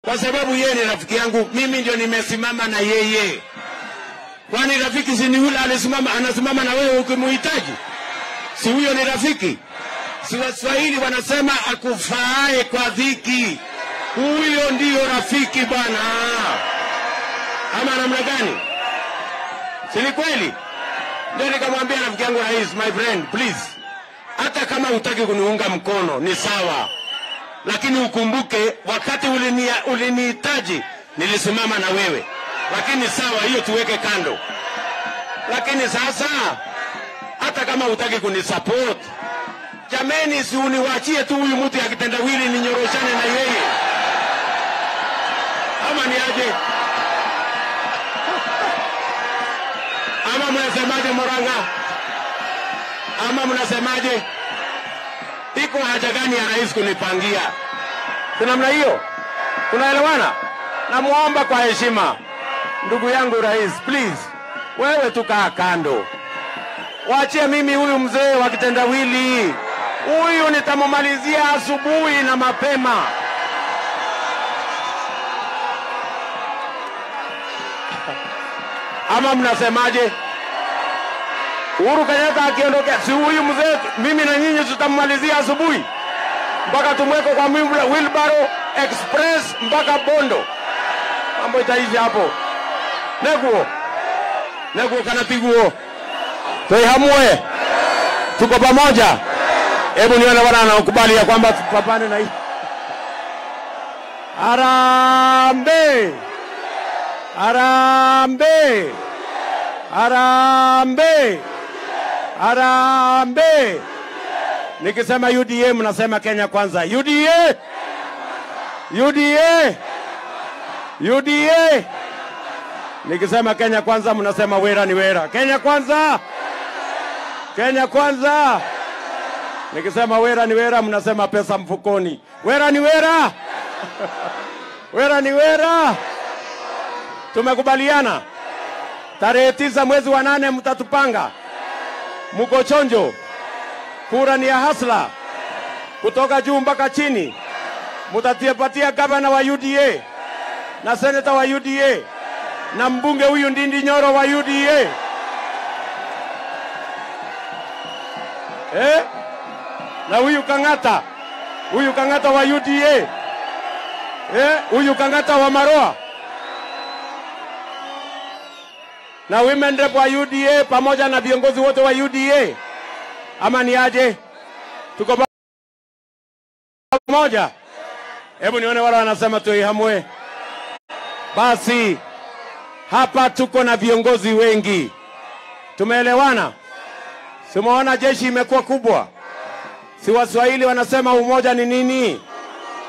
kwa sababu yeye ni rafiki yangu, mimi ndio nimesimama na yeye. Kwani rafiki si ni yule alisimama, anasimama na wewe ukimuhitaji? Si huyo ni rafiki? Si Waswahili wanasema akufaaye kwa dhiki, huyo ndiyo rafiki bwana. Ama namna gani? Si ni kweli? Ndio nikamwambia rafiki yangu rais, my friend please, hata kama hutaki kuniunga mkono ni sawa, lakini ukumbuke wakati ulinia- ulinihitaji nilisimama na wewe, lakini sawa, hiyo tuweke kando. Lakini sasa hata kama hutaki kunisupport, jameni, si uniwachie tu huyu mtu ya kitendawili ninyoroshane na yeye, ama ni aje? Ama mnasemaje Moranga? Ama mnasemaje? Iko haja gani ya rais kunipangia? Si namna hiyo? Tunaelewana? Namwomba kwa heshima, ndugu yangu rais, please, wewe tukaa kando, wachie mimi huyu mzee wa kitendawili. Huyu nitamumalizia asubuhi na mapema. Ama mnasemaje? Uhuru Kenyatta akiondokea, si huyu mzee, mimi na nyinyi tutammalizia asubuhi mpaka tumweke kwa mwimla- wheelbarrow express mpaka Bondo, mambo itaisha hapo. Neguo neguo kana piguo toihamue, tuko pamoja. Hebu nione wana wanaokubali ya kwamba tupambane na hii. Harambee! Harambee! Harambee! Harambee! Nikisema UDA mnasema Kenya kwanza. UDA! UDA! UDA! Nikisema Kenya kwanza mnasema wera ni wera. Kenya kwanza! Kenya kwanza! Nikisema wera ni wera mnasema pesa mfukoni. Wera ni wera! wera ni wera! Tumekubaliana tarehe tisa mwezi wa nane mtatupanga, muko chonjo. Kura ni ya hasla kutoka juu mpaka chini. Mutatipatia gavana wa UDA na seneta wa UDA na mbunge huyu Ndindi Nyoro wa UDA eh? na huyu Kang'ata, huyu Kang'ata wa UDA eh? huyu Kang'ata wa Maroa na women rep wa UDA pamoja na viongozi wote wa UDA, ama ni aje? Tuko pamoja? Hebu nione wale wanasema tuihamwe. Basi hapa tuko na viongozi wengi, tumeelewana. Simuona jeshi imekuwa kubwa, si Waswahili wanasema umoja ni nini?